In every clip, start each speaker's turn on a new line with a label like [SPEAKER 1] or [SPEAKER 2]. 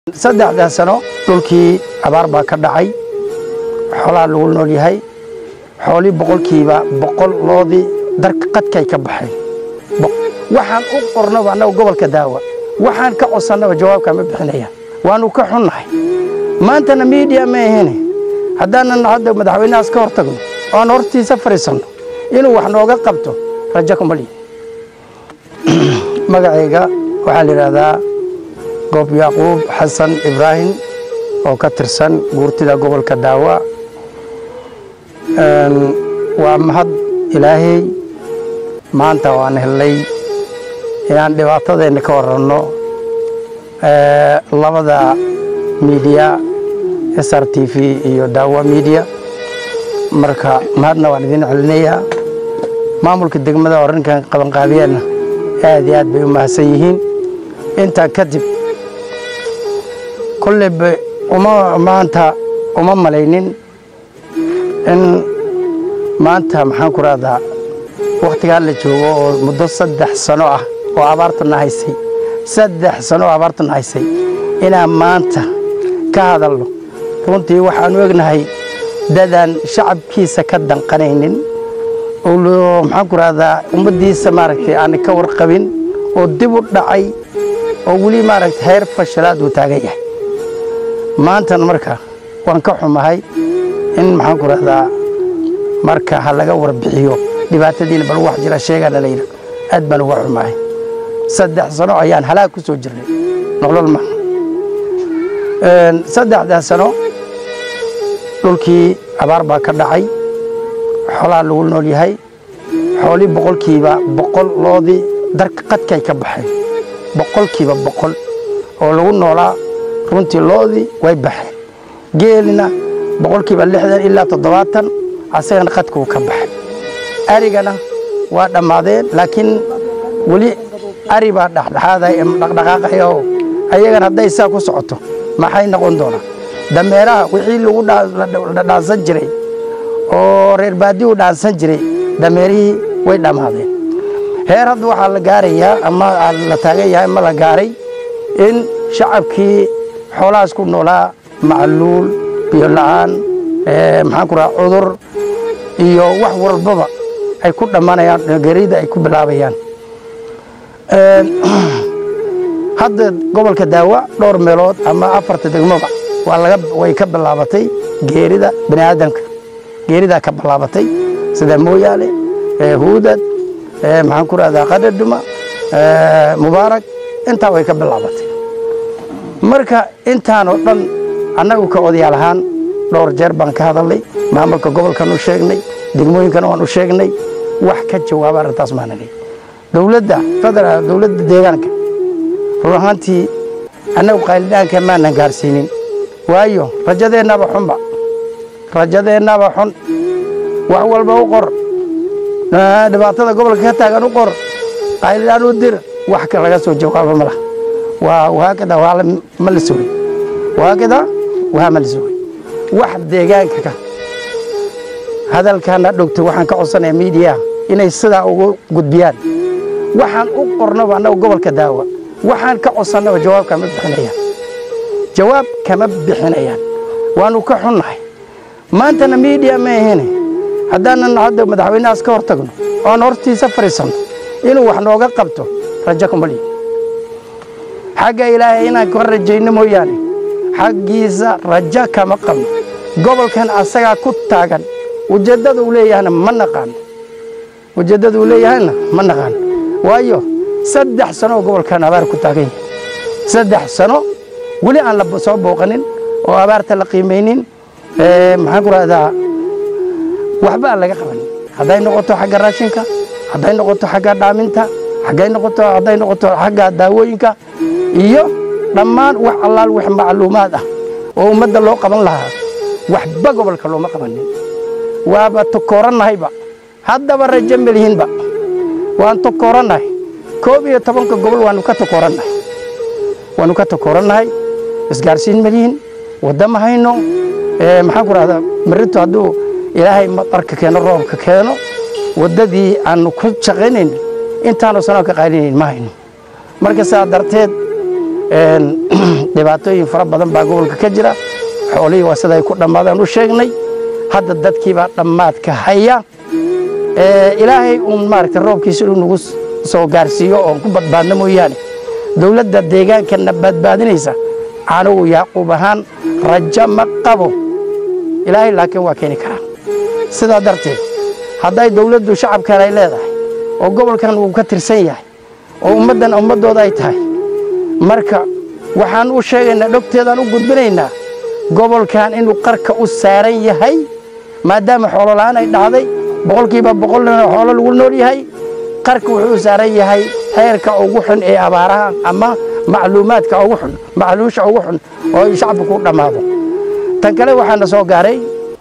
[SPEAKER 1] saddexdaa sano dhulkii abaar baa ka dhacay xoolaa lagu nool yahay xoolii boqolkiiba boqol loodii darka qadkay ka baxeen waxaan u qornaba annaga gobolka daawa waxaan ka codsannaba jawaabka ma bixinaya waanu ka xunnahay maantana miidiya ma ahene haddaanan hadda madaxweynahaas ka hor tagno oan hortiisa fadhiisanno inuu wax nooga qabto rajo kuma lihin magacayga waxaa la yidhaahdaa goob yacquub xasan ibraahim oo ka tirsan guurtida gobolka daawa waa mahad ilaahay maanta waan hellay inaan dhibaatadeenna ka waranno labada miidiya s r t v iyo daawa miidiya marka mahadna waan idin celinayaa maamulka degmada oo arrinkan qabanqaabiyeenna aad iyo aad bay u mahadsan yihiin intaa kadib kolleyba uma maanta uma malaynin in maanta maxaan ku rahdaa wakhtigaa la joogo oo muddo saddex sano ah oo abaartana haysay saddex sano oo abaartana haysay inaan maanta ka hadalno runtii waxaanu egnahay dadaan shacabkiisa ka danqanaynin oo maxaan ku rahdaa ummaddiisa maaragtay aan ka warqabin oo dib u dhacay oo weli maaragtay heer fashalaad uu taagan yahay maantan marka waan ka xumahay in maxaan ku rahdaa marka ha laga warbixiyo dhibaatadiina bal wax jira sheegana la yidhi aad baan uga xumahay saddex sano ayaan halaag ku soo jirnay nolol ma saddexdaa sano dhulkii abaar baa ka dhacay xoolaa lagu nool yahay xoolii boqolkiiba boqol loodii darka qadkay ka baxeen boqolkiiba boqol oo lagu noolaa runtii loodii way baxeen geelina boqolkiiba lixdan ilaa toddobaatan asagana qadkuu ka baxay arigana waa dhammaadeen laakiin weli ari baa dhexdhexaaday dhaqdhaqaaqaya oo ayagana hadday saa ku socoto maxay noqon doonaa dameeraha wixii lagu dhaansan jiray oo reer baadiyu dhaansan jiray dameerihii way dhammaadeen heer hadda waxaa la gaarayaa ama la taagan yahay ma la gaaray in shacabkii xoolahaas ku noolaa macluul biyo la'aan maxaan ku raha cudur iyo wax walbaba ay ku dhammanayaan gerida ay ku bilaabayaan hadda gobolka daawa dhowr meelood ama afarta degmoba waa laga way ka bilaabatay geerida bani aadamka geeridaa ka bilaabatay sida mooyaale huudad maxaan ku rahdaa qadhadhuma mubaarak intaa way ka bilaabatay marka intaanoo dhan annagu ka odayaal ahaan dhowr jeer baan ka hadalnay maamulka gobolkan u sheegnay degmooyinkana waan u sheegnay wax ka jawaaba arrintaas maanani dowladda federaal dowladda deegaanka run ahaantii annagu qaylidhaanka maanan gaarsiinin waayo rajadeennaba xunba rajadeennaba xun wax walba u qor dhibaatada gobolka ka taagan u qor qaylidhaan u dir wax ka laga soo jawaabo ma laha waa wahaakada waa ma la sugay wahaakada waa ma la sugay wax deegaanka ka hadalkaana dhogto waxaan ka codsanayaa miidiyaha inay sidaa ugu gudbiyaan waxaan u qornaba annaga gobolka daawa waxaan ka codsannaba jawaab kama bixinayaan jawaab kama bixinayaan waanu ka xunnahay maantana miidiya ma ahene haddaanan hadda madaxweynahaas ka hor tagno oan hortiisa fadhiisanno inuu wax nooga qabto rajo kuma lihin xagga ilaahay inaan ka rajayno mooyaane xaggiisa rajo kama qabno gobolkan asagaa ku taagan ujeeddada uu leeyahayna ma naqaano ujeeddada uu leeyahayna ma naqaano waayo saddex sano oo gobolkan abaar ku taagan yahay saddex sano weli aan la soo booqanin oo abaarta la qiimaynin maxaan ku rahdaa waxba aan laga qabanin hadday noqoto xagga raashinka hadday noqoto xagga dhaaminta xaggay noqoto hadday noqoto xagga daawooyinka iyo dhammaan wax allaal wax macluumaad ah oo ummadda loo qaban lahaa waxba gobolka looma qabanin waaba tokooranahayba haddaba rajo melihinba waan tokoorannahay koob iyo tobanka gobol waanu ka tokoorannahay waanu ka tokoorannahay isgaarsiin melihin wadda ma hayno maxaan ku rahdaa marito hadduu ilaahay madarka keeno roobka keeno waddadii aanu ku shaqaynayn intaanu sanoo ka qaylinayn ma hayno marka sidaa darteed dhibaatooyin fara badan baa gobolka ka jira xoolihii waa siday ku dhammaadaan u sheegnay hadda dadkiibaa dhammaadka haya ilaahay uun maaragta roobkiisa inuu nagu soo gaarsiiyo oon ku badbaadno mooyaane dowladda deegaankana badbaadinaysa anigu yacquub ahaan rajo ma qabo ilaahay laakiin waa keeni karaa sidaa darteed hadday dowladdu shacabkan ay leedahay oo gobolkan uu ka tirsan yahay oo ummaddan ummaddooda ay tahay marka waxaan u sheegaynaa dhogteedaan u gudbinaynaa gobolkan inuu qarka u saaran yahay maadaama xoolola'aan ay dhacday boqolkiiba boqolna xoolo lagu nool yahay qarka wuxuu u saaran yahay heerka ugu xun ee abaaraha ama macluumaadka ugu xun macluusha ugu xun oo ay shacabka ku dhammaado tan kale waxaana soo gaaray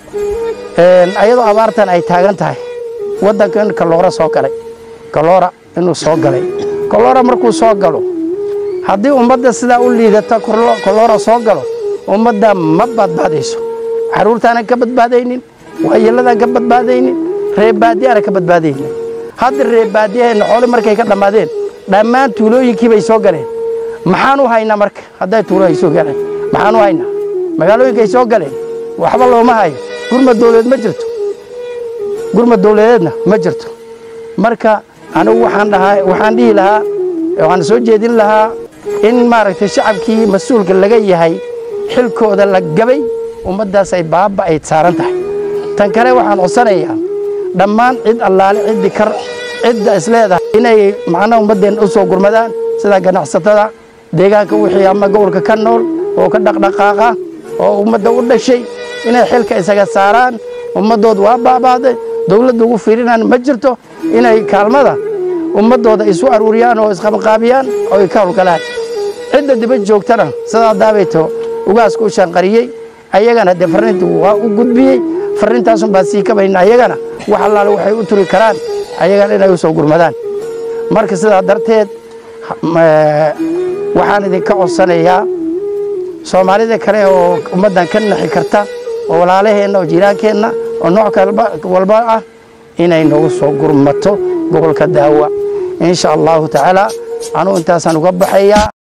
[SPEAKER 1] ayadoo abaartan ay taagan tahay waddanka in kaloora soo galay kaloora inuu soo galay kaloora markuu soo galo haddii ummadda sidaa u liidata kaloora soo galo ummadda ma badbaadayso carruurtaanan ka badbaadaynin waayeeladaan ka badbaadaynin reebaadiyaana ka badbaadaynin hadda reebaadiyaheenna xoole markay ka dhammaadeen dhammaan tuulooyinkii bay soo galeen maxaan u haynaa marka hadday tuulo ay soo galeen maxaan u haynaa magaalooyinka ay soo galeen waxba looma hayo gurmad dawladeed ma jirto gurmad dawladeedna ma jirto marka anigu waxaan dhahaa waxaan dhihi lahaa waxaan soo jeedin lahaa in maaragtay shacabkii mas-uulka laga yahay xilkooda la gabay ummaddaas ay baaba ay saaran tahay tan kale waxaan codsanayaa dhammaan cid allaale ciddi kar cidda isleedahay inay macnaha ummaddeen u soo gurmadaan sida ganacsatada deegaanka wixii ama gobolka ka nool oo ka dhaqdhaqaaqa oo ummadda u dhashay inay xilka isaga saaraan ummaddood waa baabaaday dawladda ugu fiirinaan ma jirto inay kaalmada ummaddooda isu aruuriyaan oo isqabqaabiyaan oo ay ka howlgalaan cidda dibad joogtana sidaa daabayto ugaasku u shanqariyey ayagana dee farriintu waa u gudbiyey farriintaasun baan sii kabayna ayagana wax allaale waxay u turi karaan ayagana inay u soo gurmadaan marka sidaa darteed waxaan idinka codsanayaa soomaalida kale oo ummaddan ka naxi karta oo walaalaheenna oo jiiraankeenna oo nooc walba ah inay noogu soo gurmato gobolka daawa insha allahu tacaala anugu intaasaan uga baxayaa